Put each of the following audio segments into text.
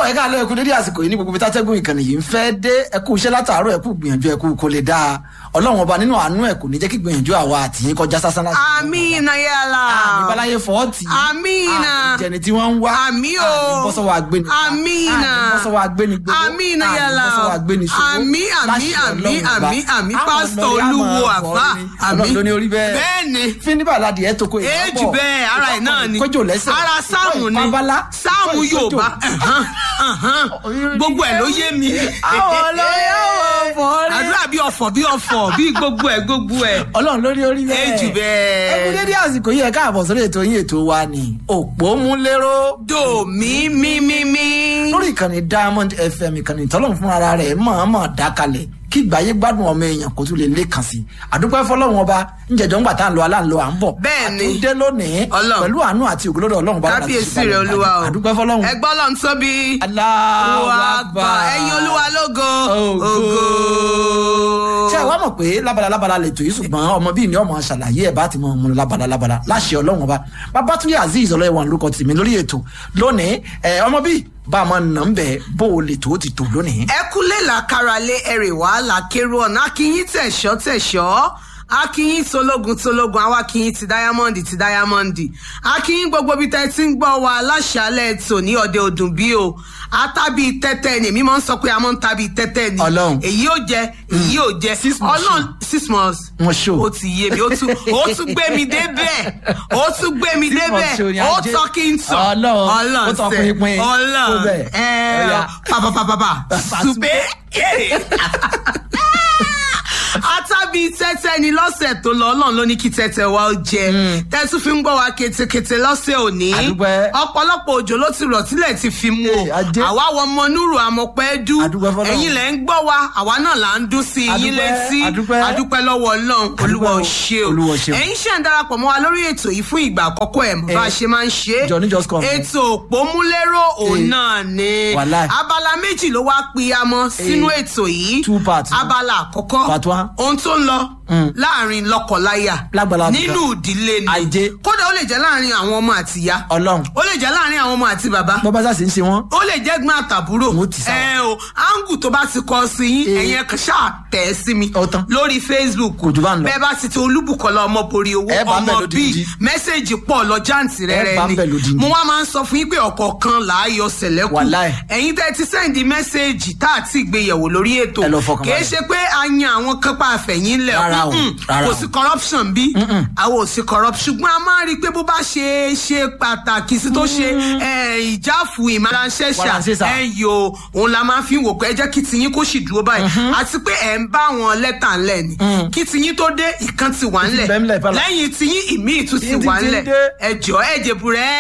ẹ ká lọ ẹkú dédé àsìkò yìí ní gbogbo ibi tátẹ́gùn ìkànnì yìí ń fẹ́ dé ẹkú iṣẹ́ látàárọ̀ ẹkú gbìyànjú ẹkú kò lè dáa ọlọ́run ọba nínú àánú ẹ̀ kò ní jẹ́ kí gbìyànjú àwa àtìyín kọjá sásán láti. amina yàrá. àmì báláyé fọ́ọ̀tì. amina. àmì jẹni tí wọ́n ń wá. àmì o. àmì bọ́sọ̀wọ́ agbéni. amina. àmì bọ́sọ̀wọ́ agbéni gbogbo. amina yàrá. àmì bọ́sọ̀wọ́ agbéni ṣòwò. àmì àmì àmì àmì àmì pásítọ̀ olúwo àfà àmì. ọlọ́run ló ní orí bẹ́ẹ̀. bẹ́ẹ̀ni. fíníbà ládìí ẹ̀ tó kó ìgbà èjì bẹ́ẹ̀ ara ẹ̀ náà ni. kójò lẹ́sẹ̀. ara sáàmù ni sáàmù yorùbá gbogbo ẹ̀ ló yé mi. àwọn ọlọ́yà wọ̀ fọ́ọ́rí. àdúrà bí ọ̀fọ̀ bí ọ̀fọ̀ bí gbogbo ẹ̀ gbogbo ẹ̀. ọlọ́run lórí orí bẹ́ẹ̀. èjì bẹ́ẹ̀. ẹ kú dédé àsìkò yìí ẹ káàbọ̀ sórí ètò yín ètò wa ni òpómúléró. dò mí mí mí mí. lórí ìkànnì diamond fm ìkànnì tọ́lọ́run fún ara rẹ̀ mọ̀ọ́mọ̀ dákalẹ̀ kí ìgbáyé gbádùn ọmọ èèyàn kó tún lè lé kàn sí i àdúpẹ́ fọlọ́run ọba ńjẹ̀jọ́ ńgbà tá à ń lọ aláǹlọ à ń bọ̀ Bẹ́ẹ̀ni. àtúndé lónìí Ọlọ́run. pẹ̀lú àánú àti ògbólódò ọlọ́run bá wà láti kábíyèsí ṣe rẹ balẹ̀ olúwa o àdúpẹ́ fọlọ́run. ẹgbọ́n lọ́n tóbi. Allahu Akbar. ẹyin olúwa lógo. Ògo. ṣé ẹ wá mọ̀ pé lábala lábala lè tó yìí ṣùgbọ́n ọmọ bíi ní ọmọ ṣàlàyé ẹ̀ bá ti mọ ọmọ lábala lábala láṣẹ ọlọ́run ọba babatunde azeez ọlọ́yẹ̀wọ̀n lórúkọ tèmi lórí ètò lónìí ẹ ọmọ bíi bá a máa nà ń bẹ̀ bó o lè tó ti tò lónìí. ẹ kúlé làkàràlé ẹrè wàhálà kérò ọ̀nà akínyín tẹ̀ṣọ́ tẹ̀ṣọ́ akínyín tológun tológun àwa akínyín ti dáyámọ́ndì ti dáyámọ́ndì akínyín gbogbo ibi tẹ́ ti ń gbọ́ wa láṣálẹ̀ tò ní ọ̀dẹ òdùn bí o àtàbí tẹ́tẹ́ ni èmi máa ń sọ pé a máa ń tàbí tẹ́tẹ́ ni Ọlọ́run. èyí ò jẹ èyí ò jẹ Six months ọlọ́run six months Wọ́n ṣó. ó ti yé mi ó tún ó tún gbé mi débẹ̀ ó tún gbé mi Six months ṣó ni débẹ̀ ó ajé. tọ́ kí n sọ Ọlọ́run. Ó tọ́ sẹ́. pinpin. Tó ọlọ́run bẹ́ẹ̀. ẹ Ọya. pàpàpàpàpà Pàṣùpé. ṣùgbẹ́ àtàbí tẹ́tẹ́ ni lọ́sẹ̀ tó lọ ọlọ́run ló ní kí tẹ́tẹ́ wa ó jẹ tẹ́tù fi ń gbọ́ wa ketekete lọ́sẹ̀ òní Àdúpẹ́. ọ̀pọ̀lọpọ̀ òjò ló ti rọ̀ tílẹ̀ ti fi mú o Ee, ajé. àwa wọ ọmọ núrù àmọ̀pẹ́ dú Àdúpẹ́ fọ́lọ́run. ẹ̀yin lẹ̀ ń gbọ́ wa àwa náà là ń dún sí yín Àdúpẹ́, létí àdúpẹ́. àdúpẹ́ lọ́wọ́ ọlọ́run olúwa ò o, ṣe o Olúwa ò ṣe o. ẹ̀yin ṣe ń darapọ̀ mọ́ wa lórí ètò yìí fún ìgbà àkọ́kọ́ ẹ̀ mọ̀ bá a Eh, ṣe máa ń ṣe é Johnny just come. ètò òpómúlérò òun Eh, náà ni wàláì. abala méjì ló wá pínyamọ sínú ètò yìí two parts. abala àkọ́kọ́ Part one. ohun tó ń lọ láàrin lọ́kọláya Lágbàlá nínú ìdílé ni Ajé. kódà ó lè jẹ́ láàrin àwọn ọmọ àtìyá ọlọ́run ó lè jẹ́ láàrin àwọn ọmọ àti bàbá bọ́bá sá sì ń ṣe wọ́n. ó lè jẹ́ gbọ́n àtàbúrò Mo ti sá. ẹ o áńgù tó bá ti kọ sí yín Eh. ẹ̀yin ẹ̀kan ṣáà tẹ̀ ẹ́ sí mi Ó tán. lórí facebook Kò jù bá ń lọ. bẹ́ẹ̀ bá ti ti olúbùkọ́lá ọmọ borí owó Ẹ bá ń bẹ̀ ọmọ lódìndí. bíi mẹ́sẹ̀gì pọ̀ lọ jáǹtì rẹ̀ Ẹ bá ń bẹ̀ rẹ̀ lódìndí. ni mo wá máa ń sọ fún yín pé ọ̀kọ̀ọ̀kan là á yọ sẹ̀lẹ́kù Wàláì. ẹ̀yin tẹ́ ti sẹ́ǹdì mẹ́sẹ̀gì tá à ti gbéyẹ̀wò lórí ètò Ẹ lọ fọkàn kì í balẹ̀. ṣe pé a yan àwọn kápá àfẹ̀yìn lẹ̀ Rárá o, Mm-mm. rárá kò o. sí corruption bí àwọn ò sí corruption ṣùgbọ́n a máa ń rí i pé bó bá ṣe ṣe pàtàkì sí tó ṣe eh, ìjáfù ìmọ̀ránṣẹ́ṣà Wàránṣẹ́ṣà. ẹ yo òun la máa fi ń wò pé ẹ jẹ́ kí tiyín kó sì dúró báyìí àti pé ẹ̀ ń bá wọn lẹ́tà ńlẹ̀ ni kí tiyín tó dé ìkan ti wà ńlẹ̀ bẹ́ẹ̀ ńlẹ̀ fẹ́lá. lẹ́yìn tiyín ìmí ìtú ti Ìtú wà ti ńlẹ̀ dé. ẹ jọ ẹ jẹ̀bùrẹ́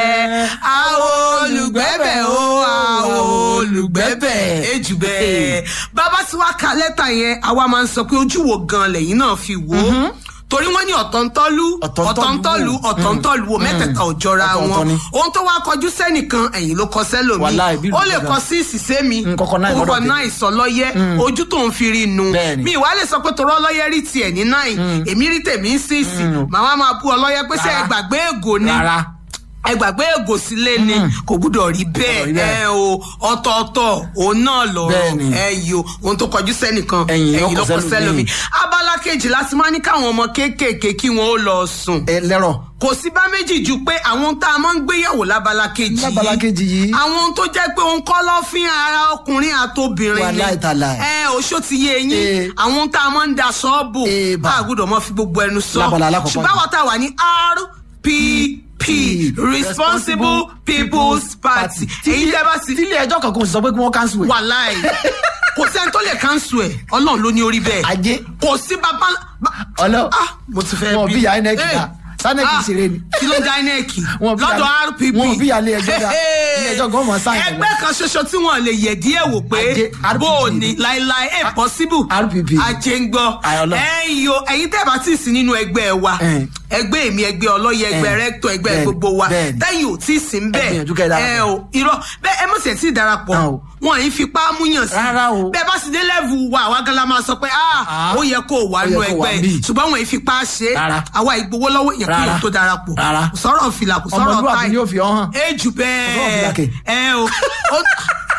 àwọn olùgbẹ́bẹ̀ o àwọn olùgbẹ́bẹ̀ ejù bẹ́ẹ̀ bàbá tí wàá ka lẹ́tà yẹn àwa máa ń sọ pé ojú wo gan lẹ́yìn náà fi wò ó torí wọ́n ní ọ̀tọ̀ntọ́lú Ọ̀tọ̀ntọ́lú. ọ̀tọ̀ntọ́lú ọ̀tọ̀ntọ́lú wo mẹ́tẹ̀ẹ̀ta ò jọra Ọ̀tọ̀ọ̀tọ̀ wọn ni. ohun tó wá kọjú sẹ́nìkan ẹ̀yìn ló kọ sẹ́lòmí Wàláì, bí ó lè ìlú kọ gan. sí ìsìsẹ́ mi Mm, kọ́kọ́ náà kókó lọ́dọ̀ náà ìsọlọ́yẹ́ ojú tó ń fi rí nu Bẹ́ẹ̀ni. mi ìwà lè sọ pé torọ́ ọlọ́yẹ́ rí tiẹ̀ ní náì èmi rí tèmi ń sí ìsì màá máa bú ọlọ́yẹ́ pé ṣé ẹ Rárá. gbàgbé ègò ni rárá ẹ gbàgbé ègò sílé ni kò gbúdọ̀ rí Gbọ́dọ̀ rí bẹ́ẹ̀ bẹ́ẹ̀. ẹ o ọ̀tọ̀ọ̀tọ̀ òun náà lọ̀rọ̀ Bẹ́ẹ̀ni. ẹ yìí o ohun tó kọjú sẹ́nìkan Ẹ̀yìn ló ẹ̀yìn ló kọ kọ sẹ́lòmíì. sẹ́lòmí abala kejì láti máa ní káwọn ọmọ kéékèèké kí wọn ó lọ sùn ẹ lẹ́rọ̀ kò sí bá méjì ju pé àwọn tá a máa ń gbéyàwó lábala kejì Lábala kejì yìí. àwọn ohun tó jẹ́ pé òun kọ́ lọ́fín ara ọkùnrin àtobìnrin ni Wàláì tàláì. ẹ oṣó ti yé yín Eh. àwọn ohun tá a máa ń da sọ́ọ̀bù Eh, bà. bá a gbọ́dọ̀ mọ́ fi gbogbo ẹnu sọ Lábala alákọ̀ọ́kọ́ ṣùgbọ́n àwọn tá a wà ní rpp responsible people's party èyí tẹ́ bá sí tílé ẹjọ́ kankan ò sì sọ pé kí wọ́n cancel ẹ̀. wàláì kò sẹ́ni tó lè kánṣu ẹ̀ ọlọ́run ló ní orí bẹ́ẹ̀ ajé kò sí bàbá ọlọ́ ah mo ti fẹ́ wọn bí ya inec Eh, dá sanec ah, ṣeré ni. kí ló ń já inec Wọn bí lọ́dọ̀ alẹ́- rpp wọn bí alẹ́ ẹjọ́ dá. Hey, Ilé ẹjọ́ gan mọ̀ sáyẹn lọ. ẹgbẹ́ kan ṣoṣo tí wọ́n lè yẹ̀ díẹ̀ wò pé Ajé, RPP. bó o ní láíláí ẹ̀ possible RPP. ajé ń gbọ́ Ayọ̀lọ́. ẹ̀yin o ẹ̀yin tẹ́ bá ti sí nínú ẹgbẹ́ wa Eh. ẹgbẹ́ èmi ẹgbẹ́ ọlọ́yẹ ẹgbẹ́ Eh. rẹ́tọ̀ ẹgbẹ́ Bẹ́ẹ̀ni, gbogbo wa bẹ́ẹ̀ni. tẹ́yìn ò tí ì sí ń bẹ́ẹ̀ gbìyànjú kẹ́ ẹ darapọ̀. ẹ o irọ́ bẹ́ẹ̀ ẹ mọ̀ sí ẹ̀ tí ì darapọ̀ Ah, o. wọn yìí fipá múyàn sí Rárá o. bẹ́ẹ̀ bá sì dé lẹ́vù wa àwa gan la máa sọ pé ah Ah. ó yẹ kó o wà Ó yẹ nù kó o wà ẹgbẹ́ níbí. ṣùgbọ́n wọn yìí fipá ṣe é Rárá. àwa ìgbowó lọ́wọ́ èèyàn kí Rárá. èèyàn tó darapọ̀ Rárá. kò sọ̀rọ̀ fìlà kò sọ̀rọ̀ Ọmọlúwàbí táì ni yóò fi ọ́ hàn. ẹ jù Kò sọ̀rọ̀ fìlà bẹ́ẹ̀ kẹ̀. ẹ o ó-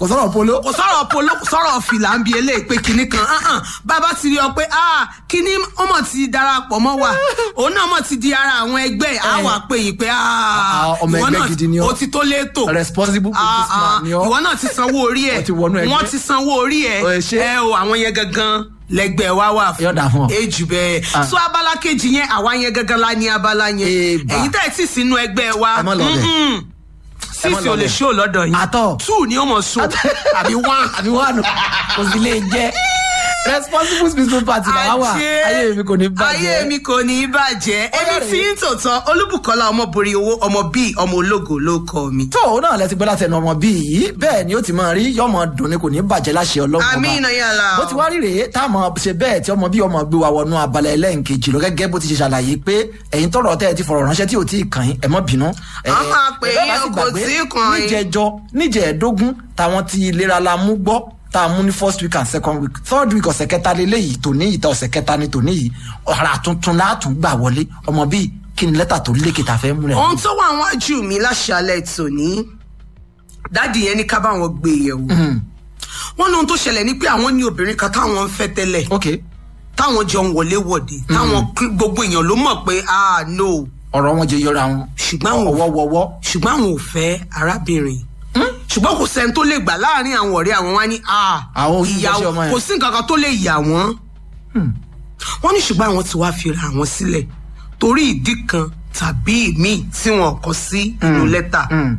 kò sọ̀rọ̀ polo. kò sọ̀rọ̀ polo kò sọ̀rọ̀ fìlà ń bi eléyìí pé kinní kan hàn bàbá ti rí ọ pé ah kinní ọmọ ti darapọ̀ mọ́ wa òun náà mọ̀ ti di ara àwọn ẹgbẹ́ á wà pé yìí pé ah Ah, ọmọ ìwọ ẹgbẹ́ náà gidi ni ọ́. o ti tó létò responsible Ah, ah, businessman ni ọ́. ìwọ náà ti sanwó orí ẹ Wọ́n ti wọnú ẹgbẹ́. wọ́n ti sanwó orí ẹ Ó ṣe. ẹ o àwọn yẹn gangan lẹgbẹ wa wà Yóò dà fún ọ. ejù bẹ́ẹ̀ Ah. so abala kejì yẹn àwa yẹn gangan la ní abala yẹn Eba. ẹ̀yin tẹ́ ẹ ti sínú ẹgbẹ́ wa Ẹ má lọ bẹ̀. mm-mm. Ẹ má sísì lọ ò lè bẹ̀. ṣó lọ́dọ̀ yín Àtọ̀. two ni ó mọ̀ so àbí one àbí wà nù kò sí lè jẹ́ responsible business party làwa wà Ajé. ayé mi kò ní bàjẹ́. ayé mi kò ní í bàjẹ́ èmi rèé. tí ń tòótọ́ olúbùkọ́lá ọmọbìnrin owó ọmọ bíi ọmọ ológo ló kọ mi. tó o náà lẹ ti gbọ́ láti ẹnu ọmọ bíi yìí bẹ́ẹ̀ ni ó ti máa rí yọmọ dùn ni kò ní bàjẹ́ láṣẹ ọlọ́run ọba. Àmín yàrá. bó ti wá rí rèé tá a mọ̀ ṣe bẹ́ẹ̀ tí ọmọ bíi ọmọ gbé wa wọnú abala ẹlẹ́nkejì lọ gẹ́gẹ́ bó ti ṣe ṣàlàyé pé ẹ̀yin tọrọ tẹ́ ẹ ti fọ̀rọ̀ ránṣẹ́ tí ò tí ì kàn yín ẹ má bínú. Ẹ, A máa pè ẹ bá yín, sì kò gbàgbé, tí ì kàn yín. níjẹjọ níjẹẹdógún táwọn ti ìlera la mú gbọ́ tá a mú ní first week and second week third week ọ̀sẹ̀ kẹta lélẹ́yìí tòní ìta ọ̀sẹ̀ kẹta ni tòní yìí ọ̀rà tuntun látún gbà wọlé ọmọ bíi kí ni lẹ́tà tó lékè tá a fẹ́ múlẹ̀. ohun tó wà wájú mi láṣálẹ̀ tòní dáàdì yẹn ní ká bá wọn gbé yẹ̀wò wọn ní ohun tó ṣẹlẹ̀ ní pé àwọn ní obìnrin kan táwọn ń fẹ́ tẹ́lẹ̀ ok táwọn jọ ń wọlé wọ̀de táwọn kí- gbogbo èèyàn ló mọ̀ pé ah no ọ̀rọ̀ wọn jẹ yọra wọn ṣùgbọ́n àwọn ò ọwọ́wọ́wọ́ ṣùgbọ́n àwọn ò fẹ́ arábìnrin ṣùgbọ́n kò sẹ́ni tó lè gbà láàrin àwọn ọ̀rẹ́ àwọn wá ní ah Àwọn ò ní jẹ́sẹ̀ ọmọ yẹn. kò sí nǹkan kan tó lè yà wọ́n wọ́n ní ṣùgbọ́n àwọn ti wá fi ra àwọn sílẹ̀ torí ìdí kan tàbí ìmíì tí wọn kọ sí inú lẹ́tà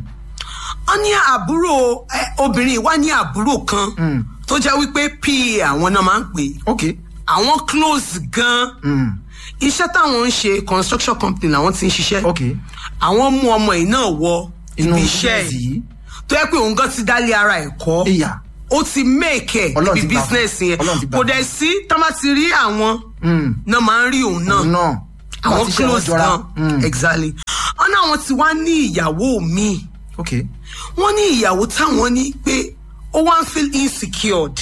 wọ́n ní àbúrò ẹ, obìnrin wa ní àbúrò kan tó jẹ́ wípé pa àwọn náà máa ń pè é ok àwọn close gan iṣẹ́ táwọn ń ṣe construction company làwọn ti ń ṣiṣẹ́ ok àwọn mú ọmọ yìí náà wọ inú ibi iṣẹ́ business yìí yìí tó yẹ pé òun gan ti dálé ara ẹ̀ kọ́ ìyá ó ti make ẹ̀ Ọlọ́run níbi ti gbà fún. business yẹn Ọlọ́run ti gbà kò fún. dẹ̀ sí tá bá ti rí àwọn náà máa ń rí òun náà náà àwọn àti iṣẹ́ wọn close jọra. gan Mm. exactly wọn náà wọn ti wá ní ìyàwó míì ok wọn ní ìyàwó táwọn ní pé ó wá ń feel insecured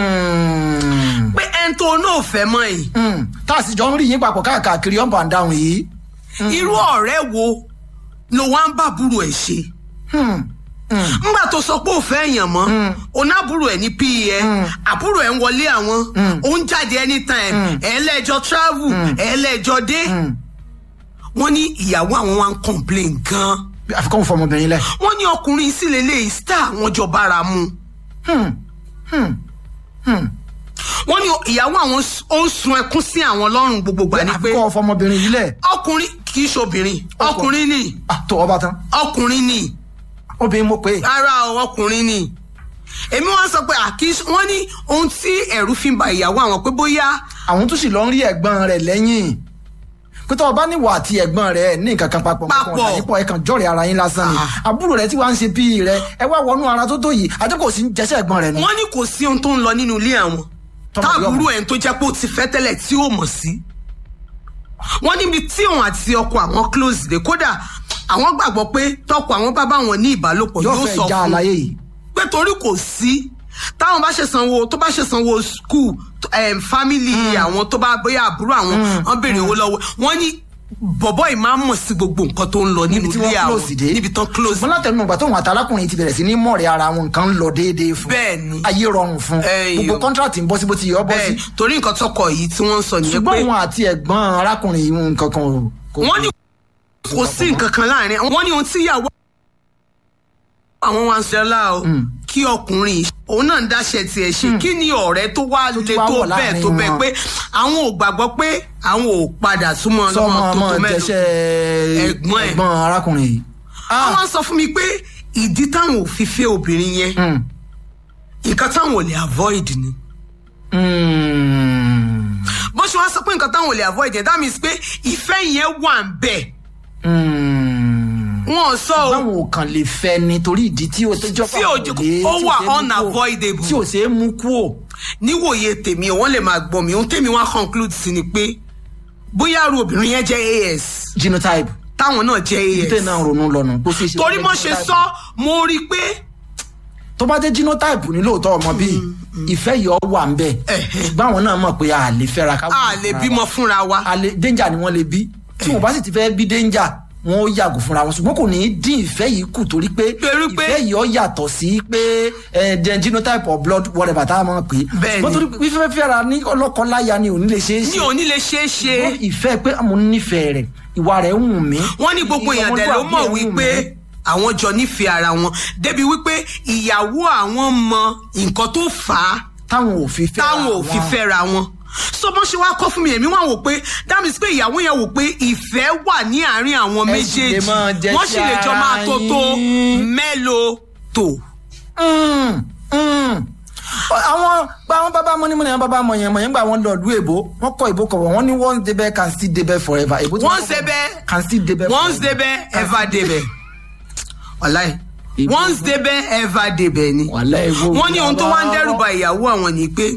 Mm. pé ẹni tó náà fẹ́ mọ́ yìí Mm. tá a sì jọ ń rí yín papọ̀ káàkiri up and down yìí irú ọ̀rẹ́ wo ló wá ń bá àbúrò ẹ̀ ṣe ngbà tó sọ pé ò fẹ́ èèyàn mọ́ onábùrò ẹ̀ ní pẹ́ àbúrò ẹ̀ ń wọlé àwọn ó ń jáde anytime ẹ̀ẹ́lẹ́jọ́ travel ẹ̀ẹ́lẹ́jọ́ dé wọ́n ní ìyàwó àwọn wa ń complain gan àfikún fọmọbìnrin lẹ. wọ́n ní ọkùnrin sì lélẹ́yìí star àwọn jọ bára mu wọ́n ní ìyàwó àwọn s- ó ń sun ẹkún sí àwọn lọ́rùn gbogbo gbà ní pé àfikún fọmọbìnrin yìí lẹ. ọkùnrin kì í ṣobìnrin ọkùnrin ni Ah, tó ọba tán ọkùnrin ni obìnrin mo pè é. rárá o ọkùnrin ni èmi wọn sọ pé àkíyèsí wọn ní ohun tí ẹrù fi ń ba ìyàwó àwọn pé bóyá àwọn tó sì lọ ń rí ẹ̀gbọ́n rẹ̀ lẹ́yìn pé tó o bá níwà àti ẹ̀gbọ́n rẹ̀ ní nǹkan kan papọ̀ Papọ̀. mọ́kàn ọ̀dà yípo ẹ̀kan jọ̀rẹ̀ ara yín lásán ni àbúrò rẹ̀ tí wàá ń ṣe bíi rẹ̀ ẹ wá wọnú ara tó tó yìí àti kò sí ń jẹ́sẹ̀ ẹ̀gbọ́n rẹ̀ ni. wọn ní kò sí ohun tó ń lọ nínú ilé àwọn Tọ́mọ táàbúrò yọmọ. ẹ̀ tó jẹ́ pé ó ti fẹ́ tẹ́lẹ̀ tí ó mọ̀ sí wọn níbi tí òun àti ọkọ àwọn close dé kódà àwọn gbàgbọ́ pé tọkọ àwọn bá bá wọn ní ìbálòpọ̀ yóò yóò fẹ́ sọ já fún àlàyé yìí. pé torí kò sí táwọn bá ṣe sanwó tó bá ṣe sanwó skul family àwọn tó bá bóyá àbúrò àwọn wọn béèrè owó lọ́wọ́ wọn ní bọ̀bọ́ yìí máa ń mọ̀ sí gbogbo nǹkan tó ń lọ nínú níbi tí ilé wọ́n àwọn close dé. níbi tán close ṣùgbọ́n látẹnu ìgbà tóun àtàlákùnrin ti bẹ̀rẹ̀ sí ní mọ̀rẹ́ ara wọn nǹkan ń lọ déédéé fún. Bẹ́ẹ̀ ni. ayé rọrùn fún. Ẹyọ. gbogbo kọ́ńtrátì ń bọ́ sí bó ti yọ bọ́ sí. bẹ́ẹ̀ torí nǹkan tọkọ yìí tí wọ́n ń sọ nìyẹn ṣùgbọ́n pé òun àti ẹ̀gbọ́n arákùnrin yìí nǹkan kan ò. kò- wọ́n ní kò sí nǹkan kan láàrin wọ́n ní ohun tí ìyàwó àwọn wa ń sọ ọ́lá o kí ọkùnrin yìí òun náà ń dáṣẹ tiẹ̀ ṣe kí ni ọ̀rẹ́ tó wá Tó le tún wá tó wọ̀ bẹ́ẹ̀ láàrin tó bẹ́ẹ̀ wọn. pé àwọn ò gbàgbọ́ pé àwọn ò padà súnmọ́ sọmọ lọ́mọ tó ọmọ tó mẹ́rin jẹsẹ Ẹ̀gbọ́n ẹ̀. ẹ̀gbọ́n arákùnrin yìí. Ah, àwọn sọ fún mi pé ìdí táwọn ò fi fẹ́ obìnrin yẹn mm, nǹkan táwọn ò lè avoid ni mm, bó ṣe wá sọ pé nǹkan táwọn ò lè avoid yẹn that means pé ìfẹ́ yẹn wà ń bẹ̀ mm. wọn ò sọ o báwọn ò kàn lè fẹ́ ni torí ìdí tí o tẹjọ́ Tí ò jẹ́- ó wà unavoidable. tí ò ṣe é mú kú o. níwòye tèmi wọn lè máa gbọ́ mi ohun tèmi wá conclude sí ni pé bóyá arú obìnrin yẹn jẹ́ as genotype táwọn náà jẹ́ tẹ̀ as náà ronú lọ́nà kó ṣeé ṣe. torí kó mo jẹ́ ṣe genotype. sọ mo rí i pé tó bá jẹ́ genotype ní lóòótọ́ ọmọ bíi ìfẹ́ yìí ọ wà ń bẹ̀ ṣùgbọ́n àwọn náà mọ̀ pé a lè fẹ́ra ká a lè bímọ fúnra wa a lè danger ni wọ́n lè bí tí wọ́n bá sì ti fẹ́ bí danger wọn ó yàgò fúnra wọn ṣùgbọ́n kò ní í dín ìfẹ́ yìí kù torí pé Torí pé- ìfẹ́ yìí ó yàtọ̀ sí pé ẹ jẹ genotype of blood whatever tá a máa pè é Bẹ́ẹ̀ni. ṣùgbọ́n torí fífẹ́ fẹ́ra ní ọlọ́kọ-láya ni ò ní lè ṣe é ní ṣe òní lè ṣeé ṣe ṣùgbọ́n ìfẹ́ pé mo nífẹ̀ẹ́ rẹ̀ ìwà rẹ̀ ń wù mí. wọ́n ní gbogbo èèyàn dẹ̀ ló mọ̀ ọmọlúwàbí ẹ̀ ń wù wípé mí. àwọn jọ nífẹ̀ẹ́ ara wọn débi wípé ìyàwó àwọn mọ nǹkan tó fà á táwọn ò fi fẹ́ táwọn ò fi fẹ́ra wọn so bó ṣe wá kọ́ fún mi èmi wá wò pé that means pé ìyàwó yẹn wò pé ìfẹ́ wà ní àárín àwọn Ẹ sì lè méjèèjì máa jẹ wọ́n sì lè jọ sí máa ara tó tó yín. mélòó tó. Mm, mm. àwọn gba àwọn bàbá mọ́nímọ́ní àwọn bàbá mọ̀yàn mọ̀yàn gba àwọn lọ́ọ̀dù èbó wọ́n kọ́ èbó kọ̀wọ̀ wọ́n ní once débẹ̀ can still débẹ̀ forever èbó tí once wọ́n kọ́ débẹ̀ can still débẹ̀ once forever. débẹ̀ ever débẹ̀ wàláì Ìbò- once débẹ̀ ever débẹ̀ ni Wàláì, ìbò- wọ́n ní ohun tó wá ń dẹ́rù ba ìyàwó àwọn ni pé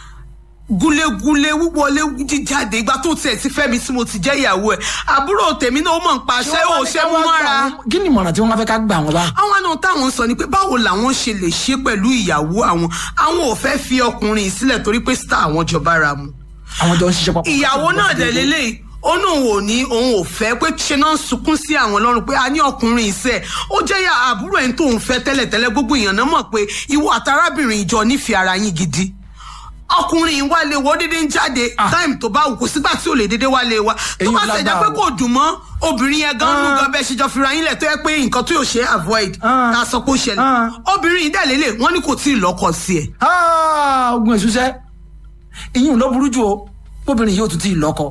gúlégúlé wíwọlé jíjáde ìgbà tó tiẹ̀ ti fẹ́ mi tí mo ti jẹ́ ìyàwó ẹ̀ àbúrò tèmi náà ó mọ̀ ń pa ṣé ò ṣe mú mọ́ra kí ni ìmọ̀ràn tí wọ́n fẹ́ ká gbà wọ́n bá. àwọn náà táwọn sọ ni pé báwo làwọn ṣe lè ṣe pẹ̀lú ìyàwó àwọn àwọn ò fẹ́ fi ọkùnrin yìí sílẹ̀ torí pé star àwọn jọba ra mu àwọn jọ ń ṣiṣẹ́ papọ̀. ìyàwó náà dẹ̀ lélẹ́yìí ó ní òun ò ní òun ò fẹ́ pé ṣe náà ń sunkún sí àwọn lọ́rùn pé a ní ọkùnrin ìṣe ó jẹ́ ya àbúrò ẹ̀ ń tóun fẹ́ tẹ́lẹ̀tẹ́lẹ̀ gbogbo èèyàn náà mọ̀ pé ìwọ àtàrábìnrin ìjọ nífẹ̀ẹ́ ara yín gidi ọkùnrin yìí wá lé wo dédé ń jáde táìmù tó bá wù kó sígbà tí ò lè dédé wá lé wa tó Èyí bá ò ṣe jẹ́ lágbára pé o. kò dùn mọ́ obìnrin yẹn gan nú Ah. gan bẹ́ẹ̀ ṣe jọ fira yín lẹ̀ tó yẹ pé nǹkan tó yóò ṣe avoid Ah. ká sọ pé ó ṣẹlẹ̀ Ah. obìnrin yìí dẹ̀ lélẹ̀ wọ́n ní kò tí ì lọ́kọ sí ẹ̀ Ah, ogun èṣúṣẹ́ ìyún ló burú jù o obìnrin yóò tún ti lọ́kọ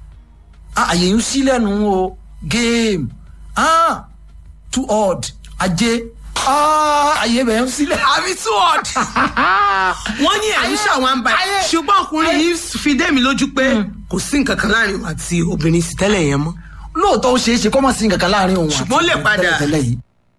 Ah, àyè ń sí lẹ́nu o game ah, too odd ajé Ah, àyè bẹ̀ ń sílẹ̀. àbí too odd wọ́n ní ẹ̀rí ṣàwọn ń bá ẹ̀ ayé- ṣùgbọ́n ọkùnrin yìí fi dé mi lójú pé kò sí nǹkan kan láàrin òun àti obìnrin sì tẹ́lẹ̀ yẹn mọ́ lóòótọ́ ó ṣeé ṣe kọ́ mọ̀ sí nǹkan kan láàrin òun àti Ṣùgbọ́n ó lè òun padà. tẹ́lẹ̀tẹ́lẹ̀ yìí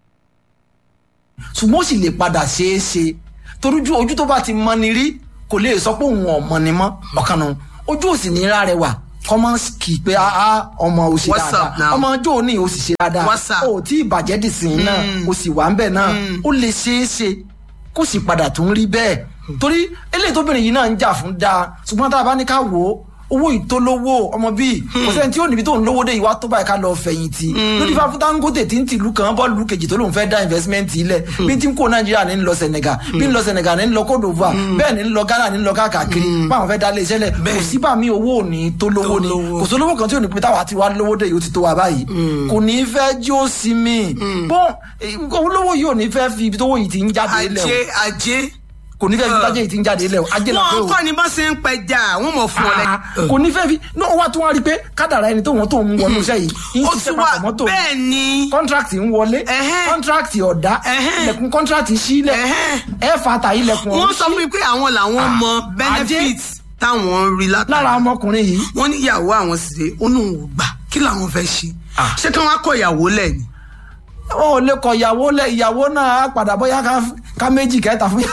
ṣùgbọ́n ó sì lè padà ṣeé ṣe torójú ojú tó bá ti mọ ni rí kò lè sọ pé òun ọmọ ni mọ́ ọ̀kan nù ojú òsì ní ra rẹ wà kọ́mọ́ kì í pé áá ọmọ ò sì What's up dáadáa now? ọmọ ọjọ́ òní ò sì ṣe dáadáa What's up? ò tí ì bàjẹ́ dì sí náà ó sì wà ń bẹ̀ náà ó lè ṣeé ṣe kó sì padà tún rí bẹ́ẹ̀ torí eléyìí tóbìnrin yìí náà ń jà fún dáa ṣùgbọ́n tá a bá ní ká wò ó owó ìtólówó ọmọ bíi kò sẹ́ni tí ó níbi tó ń lówó dé ìwà tó báyìí ká lọ fẹ̀yìntì lórí fáfún Dangote tí ń tìlú kan bọ́ọ̀lù kejì tó lóun fẹ́ dá investment ilẹ̀ bí tí ń kó Nàìjíríà ní ń lọ Senegal bí ń lọ Senegal ní ń lọ Côte d'Ivoire bẹ́ẹ̀ ní ń lọ Ghana ní ń lọ káàkiri báwọn fẹ́ dá ilé iṣẹ́ lẹ̀ kò sí bá mi owó ò ní tó lówó ni lówó. kò sólówó kan tí ò ní pé táwa ti wá lówó dé yìí ó ti tó wa báyìí kò ní fẹ́ jí ó sí mi bọ́n olówó yìí ò ní fẹ́ fi ibi tówó yìí ti ń jáde lẹ̀ ajé ajé kò ní fẹ́ fi ibi tájé yìí ti ń jáde lẹ̀ ajé là pé wọn o kọ́ ni bá ṣe ń pẹja wọ́n mọ̀ fún ọ Ah, lẹ́yìn. kò ní fẹ́ fi náà wá tún wá rí i pé kádàrá ẹni tó wọn tó ń wọnú iṣẹ́ yìí ń ó ṣiṣẹ́ tún wá papọ̀ mọ́tò bẹ́ẹ̀ ni kọ́ńtrákìtì ń wọlé Ẹhẹ́. kọ́ńtrákìtì ọ̀dá Ẹhẹ́. ilẹ̀kùn kọ́ńtrákìtì sílẹ̀ Ẹhẹ́. ẹ fata ilẹ̀kùn wọ́n ọ̀hún sọ fún mi pé àwọn làwọn Ah, mọ ajé. benefits táwọn ń rí látara lára ọmọkùnrin yìí wọ́n ní ìyàwó àwọn sì dé ó lóun ò gbà kí làwọn fẹ́ ṣe Ah. ṣé kí wọ́n á kọ ìyàwó lẹ̀ ni. wọn ò lè kọ ìyàwó lẹ ìyàwó náà á padà bóyá ká- ká méjì kẹta fún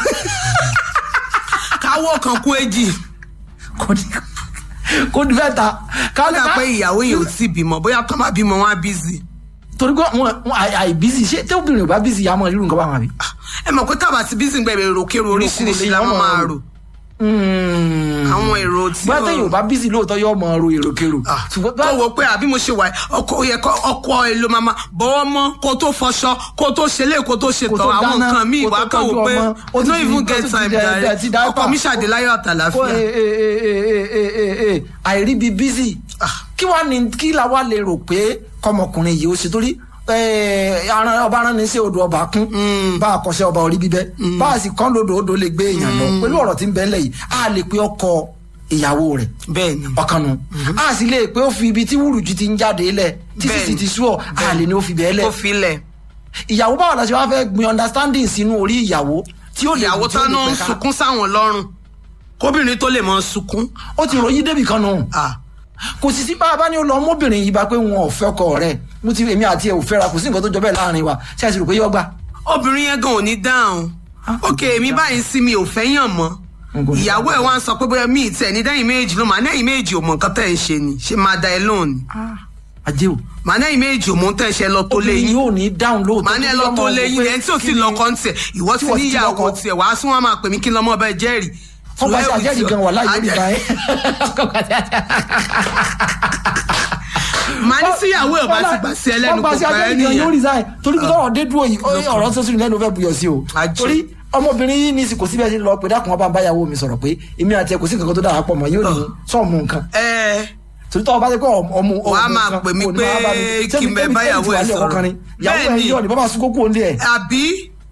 káwọ́ kan kú èjì kò ní kò ní fẹ́ ta ká lè kódà pé ìyàwó yẹn ò tí bímọ bóyá tó má bímọ wọn á bízì. torí pé wọn wọn àì- àìbísí ṣé tí obìnrin ò bá bísí yà á mọ irú nǹkan báwọn àbí. ẹ mọ̀ pé tábà ti bízì ń gbẹ̀bẹ̀ èròkèrò oríṣiríṣi la Èrò kò lè máa yọmọ rò Mm. àwọn èrò tí bóyá tẹ̀yìn ò bá bísí lóòótọ́ yóò mọ ro èròkèrò. Ah, ṣùgbọ́n tó wo pé àbí mo ṣe wà yìí, ọkọ ó yẹ kó ọkọ èlò màmá bọ́wọ́ mọ́ kó tó fọṣọ kó tó ṣẹlẹ̀ kó tó ṣe Kó tọ̀ tó àwọn dáná, nǹkan míì kó wá tó kàn wò tọ́jú pé ọmọ, ó no ti fi- even ó get ti time fi dẹ- jàre dẹ- ti diaper. ọkọ mi ṣàdéláyọ̀ kó àtàlàfíà. e- e- e- e- e- e- e- e- àìríbi bísí kí wàá ní kí la wá lè rò pé kọmọkùnrin yìí ó ṣe torí eh, aran- ọba aran ní sí odò ọba kún bá a kọsẹ̀ ọba orí bíbẹ́ bá a sì kán lodò odò lè gbé èèyàn lọ pẹ̀lú ọ̀rọ̀ tí ń bẹ ńlẹ̀ yìí a lè pe ọkọ ìyàwó rẹ̀ bẹ́ẹ̀ ni ọkàn nu a sì lè pé ó fi ibi tí wúrùjú ti ń jáde lẹ̀ tí Bẹ́ẹ̀ni. sísì ti sú ọ a lè ní ó fi bẹ́ẹ̀ lẹ̀ kó filẹ̀ ìyàwó báwo la ṣe wá fẹ́ gbin understanding sínú orí ìyàwó tí ó lè ìyàwó tí ó tán lè náà ń pẹ̀ka. sunkún sáwọn lọ́rùn kóbìnrin tó lè mọ sunkún. ó ti ròyìn débì kan nù Ah, kò sì sí bá a bá ní ó lọ ọmọbìnrin yìí bá pé wọn ò fẹ́ ọkọ rẹ̀ mo ti èmi àti ẹ ò fẹ́ra kò sí nǹkan tó jọ bẹ́ẹ̀ láàrin wa ṣé ẹ sì rò pé yọ gbà. obìnrin yẹn gan ò ní dáhùn Ah, ok èmi báyìí sí mi ò fẹ́ yàn mọ́ N kò ní ìyàwó ẹ̀ wá ń sọ pé bóyá mi ì tẹ̀ ní dẹ́yìn méjì ló mà dẹ́yìn méjì ò mọ̀ nǹkan tẹ̀ ń ṣe ni ṣé máa da ẹ lóhùn ni ajé o mà dẹ́yìn méjì ò mọ̀ tẹ̀ ṣe lọ tó lé obìnrin yín yóò ní dáhùn lóòótọ́ mà ní ẹ lọ tó lé yín ẹni tí ò tí lọkọ ń tẹ̀ ìwọ ti tí wọ́n ti níyàwó lọ́kọ. tiẹ̀ wàá sún wọn máa pè mí kí n lọ́mọ ọbẹ̀ jẹ́rìí wọ́n bá ṣe àjẹ́rìí gan wà láyé orí Àjẹ́- ìgbà màá ní síyàwó ẹ̀ bá ti gbà sí ẹlẹ́nu kò gbà pẹ́ ẹnìyàn yóò nìyẹn resign torí pé tọrọ dé dúró yìí ó- ọ̀rọ̀ tó sínú lẹ́nu fẹ́ buyọ̀ sí o Ajé. torí ọmọbìnrin yìí ní kò síbẹ̀ sí lọ pé dákun ọba báyàwó mi sọ̀rọ̀ pé èmi àti ẹ kò sí nǹkan kan tó dára pọ̀ mọ́ yóò ní sọ́ọ̀mù nǹkan ẹ torí tọ́wọ́ bá ti pé ọmọ Wàá máa pè mí pé kí n bẹ báyàwó ẹ sọ̀rọ̀. ìyàwó ẹ Bẹ́ẹ̀ni. yọ̀ ní bàbá sunkún kúrò nílé ẹ̀ àbí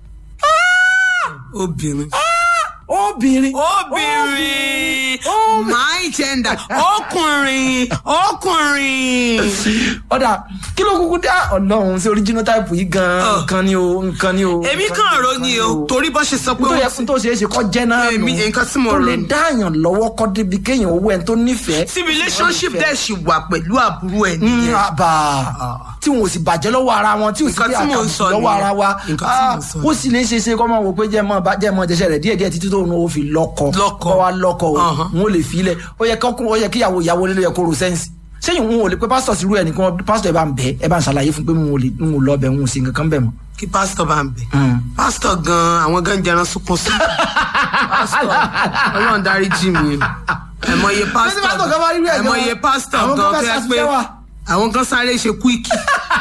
obìnrin obìnrin obìnrin my gender ọkùnrin ọkùnrin. ọ̀dà kí ló kúkú dá ọlọ́run sí original type yìí gan-an Ọ̀. nǹkan ni o nǹkan ni o. èmi nǹkan kàn ni rò ní o torí bó ṣe sọ pé tó yẹ ó fún tó ṣeé ṣe kọ́ jẹ́ náà nù Èmi, nǹkan tí mo tó rò lè ní. dáàyàn lọ́wọ́ kọ́ débi kéèyàn owó ẹni tó nífẹ̀ẹ́. tí relationship dẹ̀ ṣì wà pẹ̀lú àbúrò ẹ̀ Mm, nìyẹn. àbà tí wọn ò sì bàjẹ́ lọ́wọ́ ara wọn tí ò sì Nǹkan pé tí mò ń àkàbùkù sọ lọ́wọ́ nìyẹn. ara wa Nǹkan tí mò ń sọ Ah, ó sì lè ṣe ṣe kọ́ máa wò pé jẹ́ mọ́ bá jẹ́ mọ́ jẹ́sẹ̀ rẹ̀ díẹ̀ díẹ̀ títí tó ń fi lọ́kọ Lọ́kọ. kọ́ wa lọ́kọ o Uh-huh. wọn ò lè fi ilẹ̀ ó yẹ kọ́kún ó yẹ kí ìyàwó ìyàwó lé ló yẹ kó ro sẹ́ǹsì sẹ́yìn wọn ò lè pé pásítọ̀ sí irú ẹ̀ nìkan pásítọ̀ ẹ̀ bá ń bẹ̀ ẹ̀ bá ń ṣàlàyé fún pé wọn ò lè wọn ò lọ bẹ̀ wọn ò sí nǹkan kan bẹ̀ mọ́. kí pásítọ̀ bá ń bẹ̀. Mm. pásítọ̀ gan-an àwọn gan jẹran sunkún sí. pásítọ̀ ọlọ́run dárí jì mí ẹ̀mọye pásítọ̀ kan bá rí pásítọ̀ rẹ̀ gan-an, ẹ̀mọye pásítọ̀ àwọn gan kan fẹ́ fẹ́ pé ṣàṣìṣẹ́ wà. àwọn kan sáré ṣe kúìkì.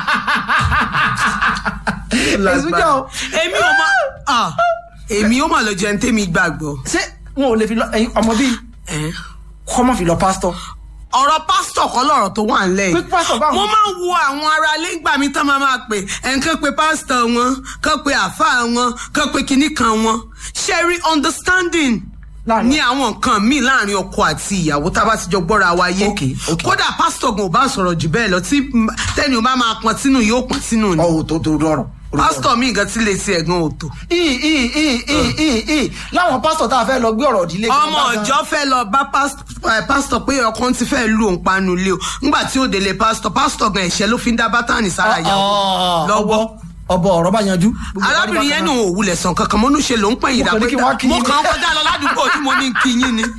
Èsù jẹ́ o. èmi ò mọ ah, èmi ò mọ lọ jẹun tèmi gbàgbọ́. ṣé wọn ò lè fi lọ ẹyin ọmọ bíi Eh? kọ́mọ́ fi lọ pásítọ̀ ọ̀rọ̀ pásítọ̀ kọ́ lọ̀rọ̀ tó wà ńlẹ̀ Pé pásítọ̀ báwo? mo máa ń wo àwọn ará ilé ìgbà mi tán máa máa pè ẹnìkan pé pásítọ̀ wọn kán pé àáfàá wọn kán pé kinní kan wọn ṣe rí understanding Láàrin- ní àwọn nǹkan míì láàrin ọkọ àti ìyàwó tá a bá ti jọ gbọ́ra wa yé Okay, okay. kódà pásítọ̀ gan ò bá sọ̀rọ̀ jù bẹ́ẹ̀ lọ tí m- tẹ́ni ò bá máa pọn sínú yóò pọn sínú ni ọ̀hún tó tó rọrùn. pásítọ̀ mi nǹkan tí lè ṣe ẹ̀gbọ́n òtò ii ii ii ii ii ii láwọn pásítọ̀ tá a fẹ́ lọ gbé ọ̀rọ̀ ìdílé kan ọmọ bá gan- ọjọ́ fẹ́ lọ bá pás- eh, pásítọ̀ pé ọkàn ti fẹ́ lu òun panu lé o nígbà tí ó délé pásítọ̀ pásítọ̀ gan ẹ̀ṣẹ̀ ló fi ń dá bátànì sára ìyàwó lọ́wọ́. ọbọ ọ̀rọ̀ bá yanjú. arábìnrin yẹn nù òwúlẹ̀ sàn kankan mọ́nú ṣe ló ń pẹ̀yìn Mo kàn ní kí wọ́n kí mo yín. kàn ń kọjá lọ ládùúgbò tí mo ní kí yín ni.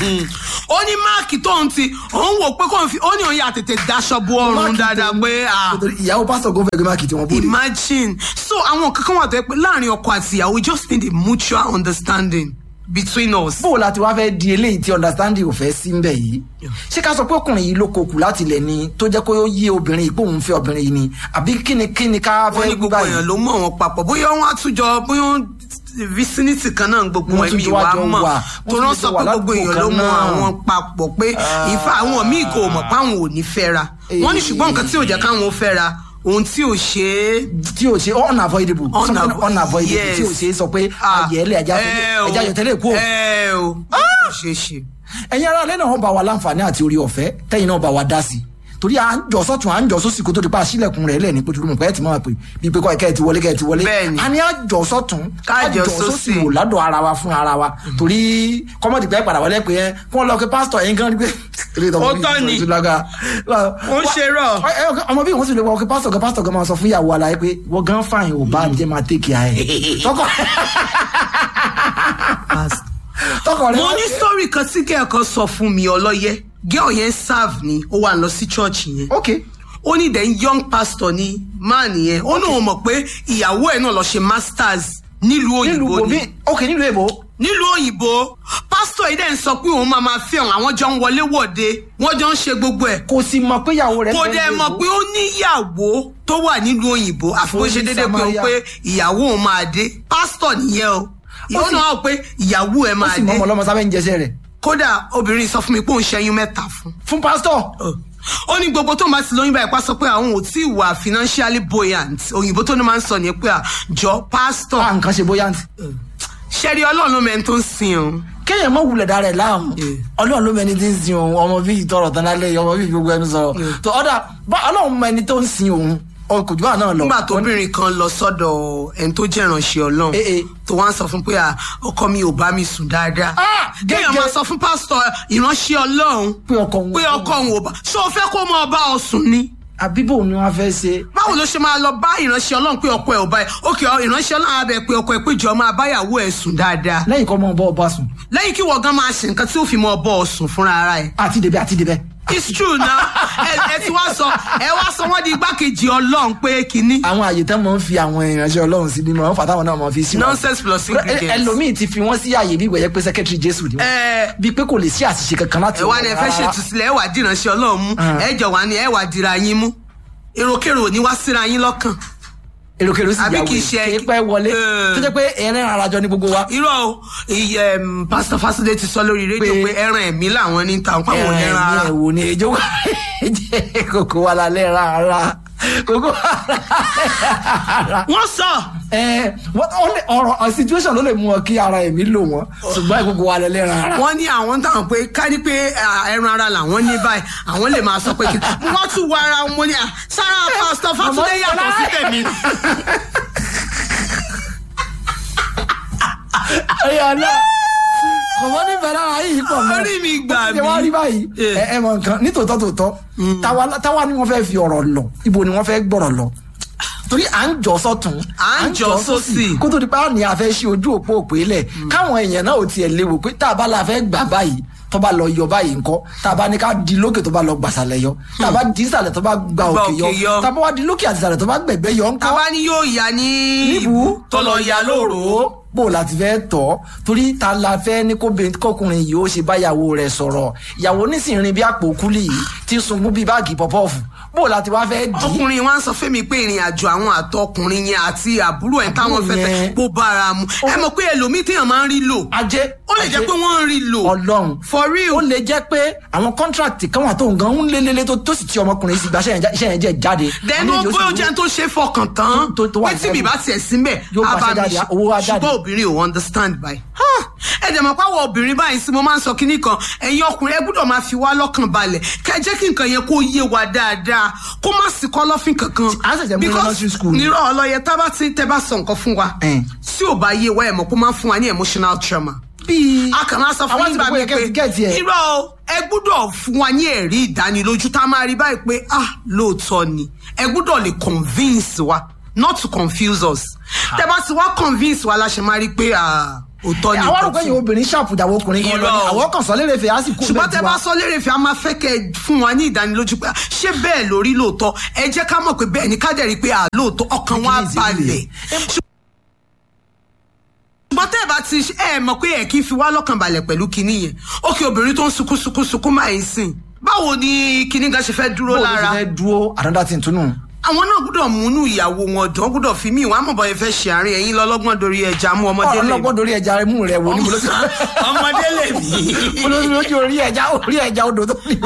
ó ní máàkì tóun ti òun wò pé kóun fi ó ní òun yà tètè daṣọ bo ọrùn Máàkì dáadáa tó- pé ah, nítorí ìyàwó pásítọ̀ gómìnà gbé máàkì tí wọ́n bóde. imagine so àwọn kankan wà tó yẹ pé láàrin ọkọ àti ìyàwó we just need a mutual understanding between us. bó o la ti wá fẹ́ di eléyìí tí understanding ò fẹ́ sí ń bẹ̀ yìí ṣé ká sọ pé ọkùnrin yìí ló kokù láti ilẹ̀ ni tó jẹ́ kó yé obìnrin yìí pé òun fẹ́ obìnrin yìí ni àbí kíni kíni ká wọ́n fẹ́ ní gbogbo èèyàn ló mọ̀ wọn papọ̀ bóyá wọ́n á tún jọ bóyá wọ́n vicinity kan náà gbogbo Wọ́n tún ẹ̀mí jọ wa wá jọ mọ̀ wà, tó wọ́n rán tún sọ jọ wà pé gbogbo ládùúgbò èèyàn ló kan mọ̀ náà. àwọn papọ̀ pé ìfà àwọn míì kò mọ̀ pé àwọn ò ní fẹ́ra wọ́n ní ṣùgbọ́n nǹkan tí ò jẹ́ káwọn ó fẹ́ra ohun tí ò ṣe é tí o ṣe unavoidable something Unavo- unavoidable yes. tí o ṣe sọ pé Ah, ayẹlẹ ẹja ẹ o, ẹja yọtẹlẹ kú o ẹ o kò ṣeé ṣe. ẹ̀yin ará ilé náà wọ́n bá wa láǹfààní àti orí ọ̀fẹ́ tẹ́yìn náà bá wa dá sí i torí à ń jọ sọ́tún à ń jọ sósì kó tó di pa sílẹ̀kùn rẹ̀ lẹ́ni pé tuntun pé ẹ ti máa pè bí pé kọ́ ẹ̀kẹ́ ẹ ti wọlé kẹ́ ẹ ti wọlé Bẹ́ẹ̀ni. a ní à jọ sọ́tún Ká jọ sósì. wò ládọ̀ ara wa fún ara wa torí kọ́mọ̀dì pẹ́ padà wọlé pé ẹ kí wọ́n lọ pé pásítọ̀ yẹn gan ni pé Ó tọ́ ni. Ó ń ṣe rọ̀. ọmọ bí wọ́n sì lè wọ pé pásítọ̀ gan pásítọ̀ gan máa sọ fún ìyàwó aláyé pé wọ́n gan fàìn ò bá jẹ́ máa tẹ́kì ẹ̀ tọkọ tọkọ rẹ mo wá- ní sítórì kan tí kẹ́ẹ̀kan sọ fún mi ọlọ́yẹ gẹ́ọ̀ yẹn serve ni ó wà lọ sí church yẹn ok ó ní then young pastor ni man yẹn ó náà mọ̀ pé ìyàwó ẹ̀ náà lọ ṣe masters nílùú nílùú òyìnbó bòmí ni ok nílùú èbó nílùú òyìnbó pásítọ̀ yìí dẹ̀ ń sọ pé òun máa máa fi hàn àwọn jọ ń wọlé wọ̀de wọ́n jọ ń ṣe gbogbo ẹ̀ kò sì mọ̀ pé ìyàwó rẹ̀ kò fẹ́ dẹ̀ nílùú mọ̀ èbó. pé ó níyàwó tó wà nílùú òyìnbó àfi bó ṣe Fún déédéé pé òun Samaria. pé ìyàwó òun máa dé pásítọ̀ nìyẹn o ìyàwó sì- náà wà pé ìyàwó ẹ̀ ó máa sì mọ dé ọmọ ọlọmọ sábẹ́ ń jẹsẹ̀ rẹ̀ kódà obìnrin sọ fún mi pé òun ṣẹ́yún mẹ́ta fún fún pásítọ̀ ó ní gbogbo tó máa ti lóyún báyìí pa sọ pé àwọn ò tí ì wà financially buoyant òyìnbó tó ní máa ń sọ ní pé àjọ pásítọ̀ bá nǹkan ṣe bóyá ntì. ṣẹ́rí ọlọ́run ló mẹ́ni tó ń sin òun kéèyàn mọ̀ wulẹ̀ dára ẹ̀ láàmú Yeah. ọlọ́run ló mẹni tí ń sin òun ọmọ bíi tọrọ tán lálẹ́ ọmọ bíi gbogbo ẹnu sọ̀rọ̀ tó ọ̀dà bá ọlọ́run mẹni tó ń sin òun ọ kò jù bá náà lọ. nígbà tóbìnrin kan lọ sọ́dọ̀ ẹni tó jẹ́ ìránṣẹ́ ọlọ́run Eh, eh. tó wá ń sọ fún pé à, ọkọ mi ò bá mi sùn dáadáa Ah, kéèyàn gẹ́gẹ́- máa sọ fún pásítọ̀ ìránṣẹ́ ọlọ́run pé ọkọ òun pé ọkọ òun ò bá ṣé o fẹ́ kó máa bá ọ sùn ni àbíbò ni wọ́n fẹ́ ṣe. báwo ló ṣe máa lọ bá ìránṣẹ́ ọlọ́run pé ọkọ ẹ̀ ò bá ẹ̀ òkè ìránṣẹ́ ọlọ́run á bẹ̀ pé ọkọ ẹ̀ pé jọ máa báyàwó ẹ̀ sùn dáadáa lẹ́yìn kọ́ mọ́ bọ́ ọba sùn lẹ́yìn kí wọ́n gan máa ṣe nǹkan tí ó fi mọ ọbọ̀ ọ̀sùn fúnra ara ẹ̀ àti débẹ̀ àti débẹ̀ it's true na ẹ ẹ ti wá sọ ẹ wá sọ wọn di igbákejì ọlọ́run pé kínní àwọn àyè tán máa ń fi àwọn ìránṣẹ́ ọlọ́run sí ni máa ń fà táwọn náà máa fi sí wọn. nonsense plus ingredients. ẹlòmíì ti fi wọ́n sí àyè bí ìwẹ̀yẹ pé secretary jésù ni wọ́n. ẹ bíi pé kò lè sí àṣìṣe kankan láti ẹ wá ní ẹ fẹ́ rárá. ṣètùsílẹ̀ ẹ wà dìránṣẹ́ ọlọ́run mú ẹ jọ wá ní ẹ wà dìra yín mú èròkèrò ò ní wá síra yín lọ́kàn èròkèrò sì àbí yàwó kì í ṣe- kì í pẹ́ wọlé Eh. tó jẹ́ pé ẹ̀rín arajọ ní gbogbo wa. irọ́ o iye em, pastor Fásidé ti sọ lórí rédíò Pé- pé ẹran ẹ̀mí làwọn ní ta àwọn ẹ̀rín ẹran ara ẹ̀wò ni èjò wà ẹ̀jẹ̀ kòkó wa lálẹ́ rárá kòkó wa lálẹ́ rárá. wọ́n sọ ẹ wọ́n ó lè ọ̀rọ̀ ọ̀ situation ló lè mú ọ kí ara ẹ̀mí lò wọ́n ṣùgbọ́n ìkókó wa lálẹ́ rárá. wọ́n ní àwọn táwọn pé ká ní pé ah, ẹran ara làwọn ní báyìí àwọn lè máa sọ pé kí mo wá tún wọ ara wọn ní ah, sára pastor Fásidé yàtọ̀ sí tèmi ẹ̀yà náà kọ̀mọ́ nífẹ̀ẹ́ lára yìí pọ̀ mọ́. Orí mi gbà Ó ti wá mí. rí báyìí Eh. ẹ ẹ mọ nǹkan nítòótọ́ tòótọ́ táwa táwa ni wọ́n fẹ́ fi ọ̀rọ̀ lọ ibo ni wọ́n fẹ́ gbọ́rọ̀ lọ torí à ń jọ sọ́tún À ń jọ sósì. kó tó di pé àwọn ni a fẹ́ ṣí ojú òpó òpè lẹ̀ káwọn èèyàn náà ò tiẹ̀ léwu pé tá a bá la fẹ́ gbà báyìí tó bá lọ yọ báyìí ńkọ́ tá a bá ní ká di lókè tó bá lọ gbàsàlẹ̀ yọ tá a bá di ìsàlẹ̀ tó bá gba òkè òkè yọ yọ. tá a bá wá di lókè àti ìsàlẹ̀ tó bá gbẹ̀gbẹ́ yọ ńkọ́ tàbá ní yóò yá ní níbu tó lọ yá lóòrò bó láti fẹ́ tọ́ torí ta la fẹ́ ní kóbe- kọkùnrin yìí ó ṣe báyàwó rẹ̀ sọ̀rọ̀ ìyàwó nísìnyìí bí àpò kúlì yìí ti ń sunkún bí báàgì pọ̀pọ́ọ̀fù bó láti wá fẹ́ dì í ọkùnrin wa ń sọ fẹ́mi pé ìrìn àjò àwọn àtọkùnrin yẹn àti àbúrò ẹ̀ táwọn fẹ́ fẹ́ yẹn. bó bára mu ẹ mọ̀ pé ẹlòmíì téèyàn máa ń rí lò ajé ó lè jẹ́ pé wọ́n ń rí lò ọlọ́run for real ó lè jẹ́ pé àwọn kọ́ńtrákìtì kan wà tó ń gan ń lélẹ́lẹ́ tó tó sì ti ọmọkùnrin sí gba iṣẹ́ yẹn jẹ́ jáde dẹnu Àwọn méjì ó sì bóyá wú- jẹ́ tó ṣe fọkàn tán tó- tó wà pé tí mi lẹ́nu. bá tiẹ̀ síbẹ̀ Yóò á pàṣẹ bá mi jáde, ṣe. owó wá jáde. ṣùgbọ́n obìnrin ò understand báyìí ẹ dẹ̀ mọ̀ páwọ̀ obìnrin báyìí sí mo máa ń sọ kínní kan ẹ̀yin ọkùnrin ẹ gbọ́dọ̀ máa fi wá lọ́kàn balẹ̀ kẹ́ ẹ jẹ́ kí nǹkan yẹn kó yé wa dáadáa kó má sí kọ́lọ́fín kankan À ń ṣẹ̀ṣẹ̀ mú Because elementary school ni. nírọ̀ ọlọ́yẹ tá bá ti tẹ́ bá sọ nǹkan fún wa Eh. tí ò bá yé wa ẹ̀ mọ̀ kó máa ń fún wa ní emotional trauma bíi a kàn máa sọ fún àwọn yín àti bá gbogbo mi yẹn pé kẹ́sì gẹ̀ẹ́tì ẹ̀ irọ́ o ẹ gbúdọ̀ fún wa ní ẹ̀rí ìdánilójú tá a máa rí báyìí pé ah lóòótọ́ ni ẹ gbúdọ̀ lè convince wa not to confuse us tẹ bá ti wá convince wa la ṣe máa rí pé ah òótọ́ ni àwọn nǹkan àrùkọ tí- yìí obìnrin ṣàpùdàwọ̀ ọkùnrin kan lọ Irọ́ ni o. àwọn kan sọ lérè fẹ́ á sì kú ṣùgbọ́n tẹ bẹ́ẹ̀ bá tiwa. sọ lérè fi a máa fẹ́ kẹ́ ẹ fún wa ní ìdánilójú pé ah, ṣé bẹ́ẹ̀ lórí lóòótọ́ ẹ jẹ́ ká mọ̀ pé bẹ́ẹ̀ ni ká dẹ̀ rí i pé ah lóòótọ́ ọkàn wa Kí ni ìdílé? balẹ̀ ṣùgbọ́n tẹ́ ẹ bá ti ẹ mọ̀ pé ẹ kì í fi wá lọ́kàn balẹ̀ pẹ̀lú kinní yẹn ókè obìnrin tó ń sunkún sunkún sunkún máa ń sìn báwo ni kinní gan ṣe fẹ́ dúró bó ló lára ti fẹ́ dúró another thing tún nù. àwọn náà gbọ́dọ̀ múnú ìyàwó wọn dùn wọ́n gbọ́dọ̀ fi mí ìwà àmọ̀bọ̀ yẹn fẹ́ ṣe àárín ẹ̀yìn lọ́lọ́gbọ́n dorí ẹja mú ọmọdé lè ọlọ́gbọ́n dorí ẹja rẹ mú rẹ wo ní bolóṣù. ọmọdé lè mí. olóṣù orí ẹja orí ẹja odò tó ní.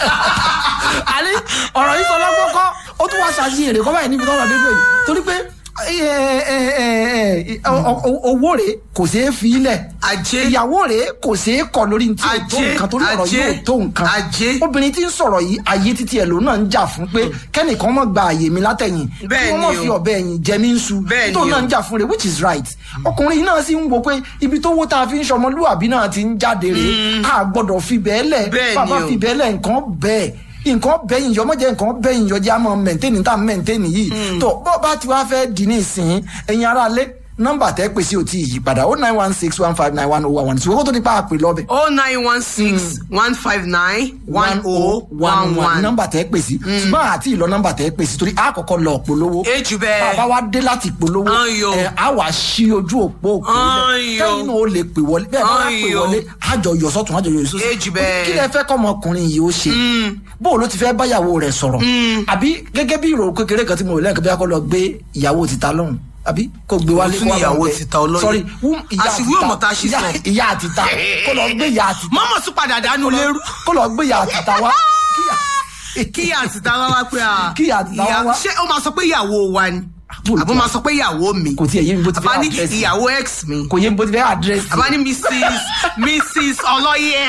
àní ọ̀rọ̀ yìí sọ lọ́gbọ́n kọ́ ó tún wá ṣàṣì èrè kọ́ báyìí níbi tọ́lọ̀ dédé yìí torí pé ẹ, ẹ, ẹ, ẹ, ọ- ọ- owó rẹ̀ kò ṣeé fi ilẹ̀ Ajé. ìyàwó rẹ̀ kò ṣeé kọ̀ lórí ní tí ò tó Ajé, nǹkan torí ọ̀rọ̀ ajé, yìí ò tó nǹkan ajé. obìnrin tí ń sọ̀rọ̀ yìí ayé títí ẹ̀ lòun náà ń jà fún pé kẹ́nìkan mọ̀ gba àyè mi látẹ̀yìn kí Bẹ́ẹ̀ wọ́n mọ̀ ni o. fi ọ̀bẹ ẹ̀yìn jẹ mí ń su Bẹ́ẹ̀ tó ni náà o. ń jà fún rẹ̀ which is right ọkùnrin yìí náà sì ń wo pé ibi tó wó tá a fi ń ṣọmọlúwàbí náà ti ń jáde rè á gbọ́dọ̀ fi bẹ́ẹ̀ lẹ̀ Bẹ́ẹ̀ ni bàbá o. fi bẹ́ẹ̀ lẹ̀ nǹkan bẹ́ẹ̀ nǹkan bẹ́yìn yọ mọ́jẹ́ nǹkan bẹ́yìn yọ jẹ́ àmọ́ mẹ́ntẹ́nì tá mẹ́ntẹ́nì yìí tó bọ́ bá ti wá fẹ́ dì ní ìsìn ẹ̀yin ara lé nọ́mbà tẹ́ pèsè ò tí ì yí padà ó nine one six one five nine one oh one one ṣùgbọ́n kó tó nípa àpè lọ́bẹ̀ oh nine one six one five nine one oh one one. nọ́mbà tẹ́ pèsè ṣùgbọ́n àti ìlọ nọ́mbà tẹ́ pèsè torí àkọ́kọ́ lọ polówó Ejù bẹ́ẹ̀. bàbá wa dé láti polówó Ayò. ẹ á wà sí ojú òpó òpó Ayò. kẹ́yìn náà ó lè pè wọlé bẹ́ẹ̀ bá wà pè Ayò. wọlé àjọ yọ sọ́tún àjọ yọ sọ́tún Ejù bẹ́ẹ̀. kí lẹ fẹ́ kọ́ ọmọkùnrin yìí ó ṣe bó o ló ti fẹ́ báyàwó rẹ̀ sọ̀rọ̀ àbí gẹ́gẹ́ bí ìrò kékeré kan tí mo rò lẹ́yìn kan bí a kọ́ lọ gbé ìyàwó ti ta lọ́hùn àbí kò gbé wálé Tún kó wá bá ìyàwó bẹ̀. ti ta ọlọ́yẹ. sorry wú- ìyá Àṣìwí àti ta- òmùta ṣì ìyá- sọ. ìyá àti ta kó lọ gbé ìyá àti ta mọ́mọ́ tún padà dánú lérú. kó lọ gbé ìyá àti ta wá kíyà- kí àtìta wá wá pé à. Kí àtìta wá ìyá- wá. ṣé ó máa sọ pé ìyàwó wa ni Bó ló àbó ti máa wá? sọ pé ìyàwó mi kò tiẹ̀ yé mi bó ti fẹ́ àbá ní àdírẹ́sì. ìyàwó ex mi kò yé mi bó ti fẹ́ àdírẹ́sì àbá ní mrs mrs ọlọ́yẹ.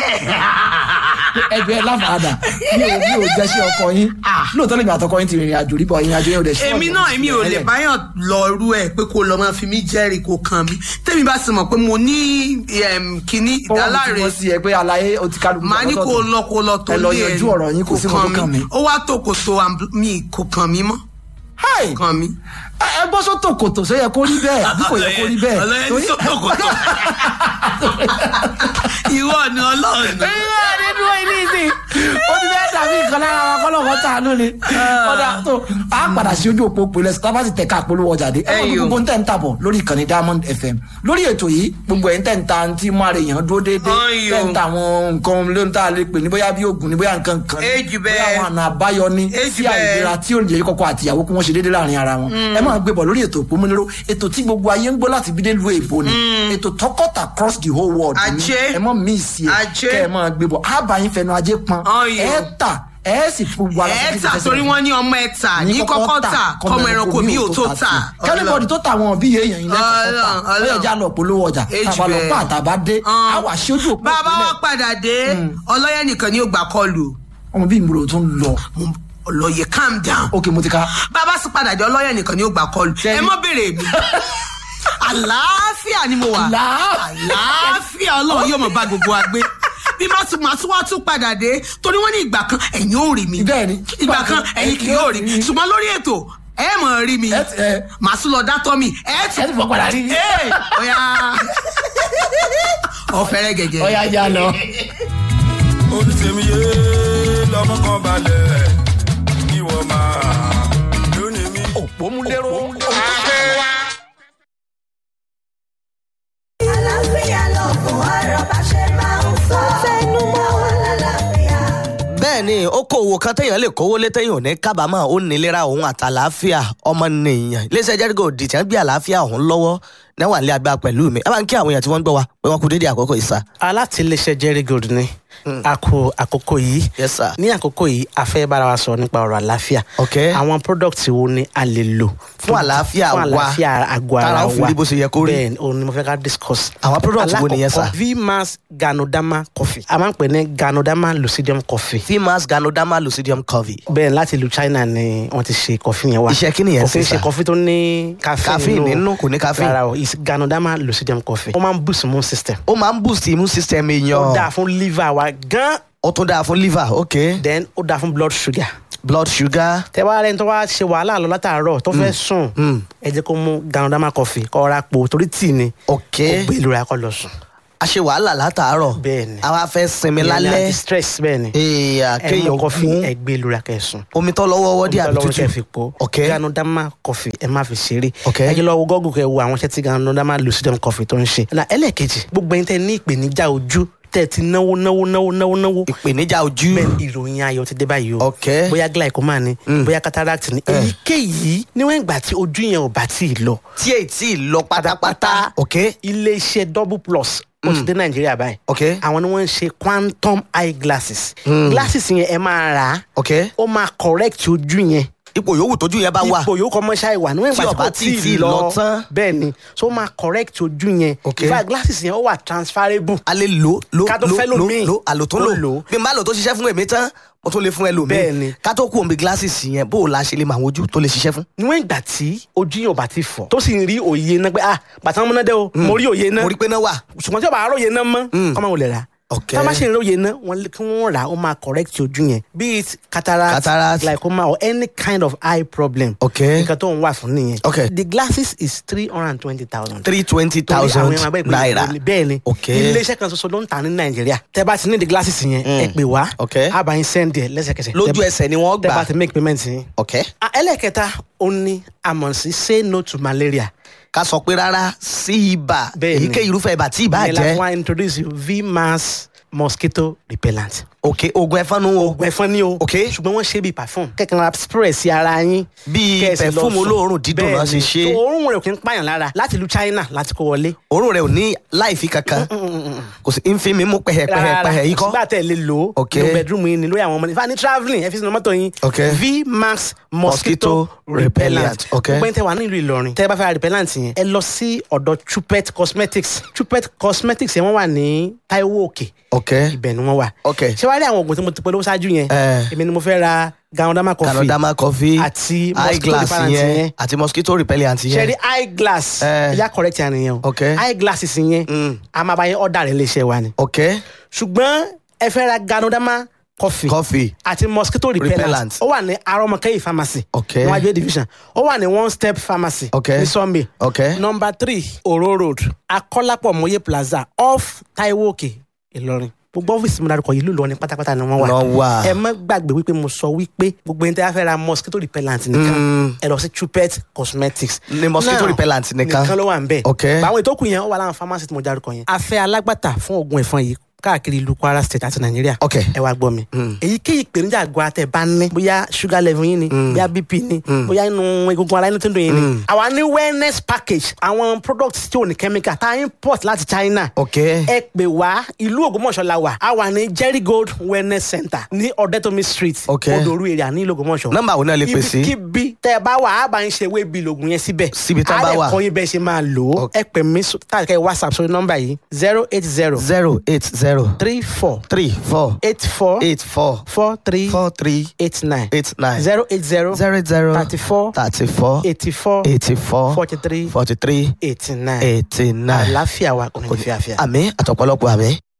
ẹgbẹ́ láfàdà mi ò mi ò jẹ́ sí ọkọ yín lóòótọ́ lèmi àtọkọ yín ti rìnrìn àjò rí bọ̀ ìrìn àjò yẹn ò dẹ̀ ṣe èmi náà èmi ò lè báyọ̀ lọ rú ẹ̀ pé kó lọ máa fi mí jẹ́rìí kó kàn mí tẹ́mi bá sì mọ̀ pé mo ní em, kíní ìdáláre ìdáláre sí ẹ pé àlàyé o ti kálukú màá ní kó lọ kó lọ tó ẹ lọ lé yanjú ọ̀rọ̀ yín kò sí nǹkan tó kàn mí. ó wá tó kò tó àm- mi kò kàn mí mọ́ Hi! kàn mí. ẹ gbọ́ sọ́tò kòtò sọ yẹ kó rí bẹ́ẹ̀ àbí kò yẹ kó rí bẹ́ẹ̀ ọlọ́yẹ ní Torí- sọ́tòkòtò ìwọ ni ọlọ́run Ẹ, nínú báyìí ní ìsìn ó ti fẹ́ dàbí nǹkan lára wa kọ́lọ̀ wọ́n tàánú ni ọ̀dà tó a padà sí ojú òpó pèlè tá a bá ti tẹ̀ka àpolówó ọjà dé ẹ wọ́n Ẹyọ. gbogbo ń tẹ̀ ń tàbọ̀ lórí ìkànnì diamond fm lórí ètò yìí gbogbo ẹ̀ ń tẹ̀ ń ta tí mú ara èèyàn dúró déédéé Ẹyọ. tẹ̀ ń ta àwọn nǹkan ló ń tà lè pè ní bóyá bí oògùn ní bóyá nǹkan kan ní Èjì bẹ́ẹ̀. bóyá àwọn àna àbáyọ ní Èjì sí bẹ́ẹ̀. àìlera tí òǹdè kọ́kọ́ àti ìyàwó kí wọ́n ṣe déédéé láàrin ara wọn ẹ máa gbé bọ̀ lórí ètò òpómúléró ètò tí gbogbo ayé ń gbọ́ láti bí dé lu èbó ni ètò tọkọtà across the whole world ni Ajé. ẹ mọ́ mí sí ẹ Ajé. kẹ́ ẹ máa gbé bọ̀ ábàáyín fẹnu ajé pọn Ọyọ. ẹ tà ẹ sì fún wa ẹ tà torí wọn ní ọmọ ẹ tà ní kọ́kọ́ tà kọ́mọ ẹranko mi ò tó tà. kẹ́lẹ́bọ̀dì tó ta àwọn bí èèyàn yìí lẹ́kọ̀ọ́ Ọlọ́run, tà ó yẹ Ọlọ́run. já lọ polówó ọjà Èjì tàbá lọ bẹ́ẹ̀. pa àtàbá dé Ọ̀n. á wà sí ojú òpó bàbá ìpínlẹ̀. wọn padà dé ọlọ́yẹ nìkan ni ó gbà kọlù ọmọ bí ìmúlò tó ń lọ ọlọ́yẹ calm down ókè mo ti ka bàbá sì padà dé ọlọ́yẹ nìkan ni ó gbà kọlù Ṣé- ẹ mọ́ béèrè mi àlàáfíà ni mo wà Àlàáfíà. àlàáfíà ọlọ́run yóò mọ̀ bá gbogbo wa gbé bí má tún máa tún wá tún padà dé torí wọ́n ní ìgbà kan ẹ̀yin ò rí mi Bẹ́ẹ̀ ni. ìgbà kan ẹ̀yin kì yóò rí mi ṣùgbọ́n lórí ètò ẹ mọ̀ rí mi Ẹ ti- ẹ. màá tún lọ dátọ́ mi ẹ ẹ tún ti fọ padà rí Ee, ọ̀ya ọ̀fẹ́rẹ́ gẹ̀gẹ̀. ọyá já lọ. olùsèmíye lọmọ kan balẹ̀ ìwọ máa lónìí mi. òpómúléró àlàáfíà lọ́gùn ọ̀rọ̀ bá ṣe máa ń sọ. fẹnu mọ́ wọn lálàáfíà. bẹ́ẹ̀ ni okòwò kan téèyàn lè kówó lé téèyàn ò ní kábàámọ̀ ó nílera òun àtàlàáfíà ọmọnìyàn iléeṣẹ́ jẹ́rígò dìtẹ́ ń gbé àlàáfíà òun lọ́wọ́ náwà nílé agbára pẹ̀lú mi ẹ bá ń kí àwọn èèyàn tí wọ́n ń gbọ́ wa pé wọ́n kú dédé àkókò ìsà. alátìlẹsẹ jerry gold ni a kó àkókò yìí Yes, sir. ní àkókò yìí a fẹ́ bára wa sọ nípa ọ̀rọ̀ àlàáfíà Okay. àwọn product wo ni a lè lò Fún àlàáfíà fún wa. àlàáfíà àgọ́ ara Tára wa ó fi rí bó ṣe yẹ kó rí. bẹ́ẹ̀ ni òun ni mo fẹ́ ká discuss. Àwọn product wo nìyẹn, sir? Alákọ̀ọ́kọ́, vmax ganodama coffee a máa ń pè ní ganodama lucidium coffee fimas ganoderma lucidium covey. bẹ́ẹ̀ láti ìlú china ni wọ́n ti ṣe coffee yẹn wá Iṣẹ́ kí nìyẹn kò kí ń sí, sir? ṣe coffee tó ní caffeine Caffeine nínú, kò ní caffeine. rárá o it's ganodama lucidium coffee ó máa ń boost immune system ó máa ń boost immune system ó dáa èèyàn fún liver wa gan ó tún dáa fún liver ok then ó dáa fún blood sugar blood sugar tẹ wá rẹni tó wá ṣe wàhálà lọ látàárọ̀ tó fẹ́ sùn ẹ jẹ́ kó mú ganodama coffee kó ra po torí tíì ni ok kó gbé ìlú rẹ̀ kó lọ sùn. a ṣe wàhálà látàárọ̀ Bẹ́ẹ̀ ni. àwa fẹ́ sinmi Ìyẹn ni lálẹ́ anti-stress bẹ́ẹ̀ ni èèyàn ẹ mú kéèyàn coffee mú ẹ gbé ìlú rẹ̀ kẹ́ sùn. omi tó lọ́wọ́ ọwọ́ dí àbí lọ́wọ́ kẹ́ tútù fi po ok ganodama coffee ẹ má fi ṣeré Ok. ẹ jẹ́ lọ wo gọ́gùn kẹ́ wo àwọn iṣẹ́ tí ganodama lucidum coffee tó ń ṣe. na ẹlẹ́ẹ̀kejì gbogbo ẹni tẹ́ ní ìpèníjà ojú tẹ́ ti náwó náwó náwó náwó náwó ìpèníjà ojú bẹ́ẹ̀ ni ìròyìn ayọ̀ ti dé báyìí o Ok. bóyá glaucoma ni bóyá cataract ni èyíkéyìí níwọ̀n ìgbà tí ojú yẹn ò bá tí ì lọ tí èyí tí ì lọ pátápátá ok iléeṣẹ́ double plus ó ti dé nàìjíríà báyìí Ok. àwọn ni wọ́n ń ṣe quantum eye glasses glasses yẹn ẹ máa rà á ok ó máa correct ojú yẹn ipò yòówù tójú yẹn bá wà ipò yóò kọ́ mọ́ṣá ìwà níwọ̀n Tí ìgbà tí ọba kò tí ì tí ì lọ lọ tán. bẹ́ẹ̀ ni so ó máa correct ojú yẹn Ok. in fact glasses yẹn ó wà transferable a lè lò lò Ká tó lò fẹ́ lò lòmíì. lò àlò tó Tó lò lò. bí n bá lò tó ṣiṣẹ́ fún èmi tán mo tún lè fún ẹlòmíì Bẹ́ẹ̀ ni. ká tó kú omi glasses yẹn bó o la ṣe lè mọ àwọn ojú tó lè ṣiṣẹ́ fún. níwọ̀n ìgbà tí ojú yẹn ò bá ti fọ́ tó sì ń rí òye náà pé ah bàtà wọn múná dé o mo rí òye náà mo rí pé náà wà ṣùgbọ́n tí o bá róye náà mọ́ kọ́mọ wò lè rà Ok. tá a bá ṣe róye náà wọ́n lé- kí wọ́n rà á ó máa correct ojú yẹn be it cataract, Cataract. glaucoma or any kind of eye problem Ok. nǹkan tó ń wà fún nìyẹn Ok. the glasses is three hundred and twenty thousand three twenty thousand naira bẹ́ẹ̀ ni Ok. iléeṣẹ́ kan ṣoṣo ló ń tà ní nàìjíríà tẹ́ bá ti ní the glasses yẹn ẹ pè wá Ok. a bá yín send ẹ̀ lẹ́sẹ̀kẹsẹ̀ lójú Tẹ́- ẹsẹ̀ ni wọ́n tẹ́ gbà bá ti make payment yín. ok Ah, ẹlẹ́kẹta ó ní àmọ̀ sí say no to malaria ká sọ pé rárá sí ibà Bẹ́ẹ̀ ni. èyíkéyìí irúfẹ́ ibà tí ibà ìyẹn la jẹ́ fún wa introduce you vmax mosquito repellent. ok oògùn ẹ̀fọn nu o oògùn ẹ̀fọn ni o. Ok. ṣùgbọ́n wọ́n ṣe bíi perfume. kẹ̀kẹ́ ra spray sí ara yín. Bíi Kẹ́ ẹ sì lọ perfume sùn. olóòórùn dídùn náà ṣe Bẹ́ẹ̀ni. ṣe. So, òórùn rẹ̀ kì í pààyàn lára láti ìlú China láti kó wọlé. òórùn rẹ̀ ò ní láìfi kankan kò sí ń fi mi mú pẹ̀hẹ̀pẹ̀hẹ̀ yìí kọ́ sígbà tẹ̀ lè lò ó. Ok. ní bedroom yín ni lórí àwọn ọmọ ní. fani travelling ẹ fi sínú mọ́tò yín. Ok. vmax Mosquito mosquito repellent. repellent. Ok. gbogbo ẹni tẹ wà nílùú Ìlọrin. tẹ bá fẹ́ ra repellent yẹn. ẹ lọ sí ọ̀dọ̀ Chupet cosmetics. Chupet cosmetics yẹn wọ́n wà ní Taiwo Òkè ok ibẹ̀ ni wọ́n wà. Ok. ṣé wàá rí àwọn oògùn tí mo ti polówó ṣáájú yẹn. Eh. èmi ni mo fẹ́ ra ganodama coffee. canadama coffee àti eye mosquito glass repellent yẹn yẹn. àti mosquito repellent ṣe yẹn rí eye glass. Eh. ẹ̀yà correct yẹn nìyẹn o. Ok. eye glasses yẹn. Mm. a máa bá yẹn ọ̀dà rẹ̀ léṣe wa ni. ok ṣùgbọ́n ẹ fẹ́ ra ganodama coffee. coffee àti mosquito repellent. Repellent. ó wà ní arọmọkẹyì pharmacy. Ok. níwájú A division. ó wà ní one step pharmacy. Ok. ní Sunday. Ok. number three oro road akọ́lápọ̀ mọ́yé plaza off Taiwo Òkè Ìlọrin. gbogbo ọ́fíìsì mi dárúkọ yìí lùlọ ní pátápátá ni wọ́n wà Wọ́n wà. ẹ má gbàgbé wípé mo sọ wípé gbogbo ẹni tí a fẹ́ ra mosquito repellent nìkan ẹ lọ sí chupet cosmetics Ní mosquito Now, repellent nìkan. nìkan ló wà ń bẹ̀ Ok. àwọn ètò kù yẹn ó wà láwọn pharmacy tí mo dárúkọ yẹn a fẹ́ alágbàtà fún oògùn ẹ̀fọn yìí káàkiri ìlú kwara state àti nàìjíríà Ok. ẹ wá gbọ́ mi èyíkéyìí ìpèníjà àgọ́ àtẹ̀ bá ní bóyá sugar level yín ni bóyá bp ni bóyá inú egungun ara inú tó ń dùn yín ni àwa ní wellness package àwọn products tí ò ní chemical tá a import láti china Ok. ẹ pè wá ìlú ògbómọ̀ṣọ́ la wà a wà ní jerry gold wellness center ní ọ̀dẹ́tọ̀mí street Ok. odòru èrè ní ìlú ògbómọ̀ṣọ́ Nọ́mbà wo náà lè pè sí? ibikíbi tẹ ẹ bá wà á bá ń ṣe ewé bíi lògùn yẹn síbẹ̀ Síbi tán bá wà. á lè kọ́ yín bẹ́ẹ̀ ṣe máa lò ó Ok. ẹ pè mí tàbí whatsapp sórí nọ́mbà yìí zero eight zero zero eight zero three four three four eight four eight four four three four three eight nine eight nine zero eight zero zero zero thirty four thirty four eighty four eighty four forty three forty three eighty nine eighty nine. àlàáfíà wa kò ní fi àfíà. àmì àtọ̀pọ̀lọpọ̀ àmì.